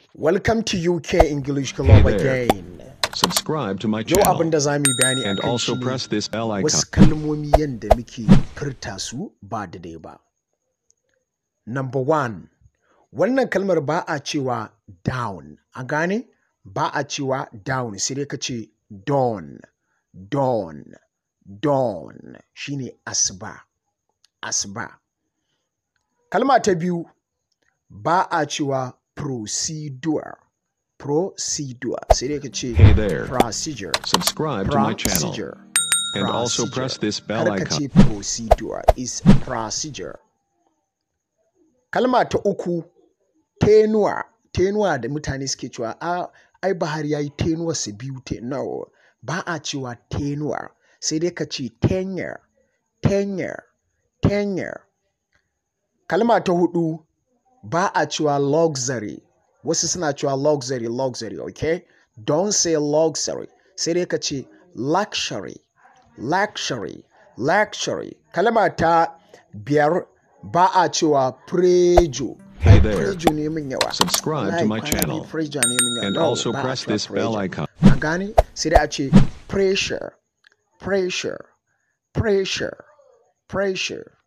Welcome to UK English Club Hey there. again. Subscribe to my Yau abin channel da za mu yi bayani and akan also shi ne press this bell icon. wasu kalmomi yadda muke furta su ba daidai ba. Number one, wannan kalmar ba a cewa down, a gane? Ba a cewa down sai dai ka ce dawn, dawn, dawn shine asuba, asuba. Kalma ta biyu ba a cewa procedure, procedure sai dai ka ce Hey there. procedure. Subscribe to my channel procedure. and also procedure. press this bell Kar ka icon. ce procedure is procedure. Kalma ta uku tenuwa. Tenuwa da mutane suke cewa a ai Buhari ya yi tenuwa su biyu te no ba a cewa tenuwa sai dai ka ce tenure tenure tenure. Kalma ta hudu ba a cewa luxury wasu suna cewa luxury luxury okay don't say luxury sai dai ka ce luxury luxury luxury kalma ta biyar ba a cewa prejo Hey Ai, there. prejo ne min yawa Subscribe to Wallahi, my kwana biyu channel prejo ne min yawa and No, also ba a press cewa this bell prejo. icon. a gane sai dai a ce pressure pressure pressure pressure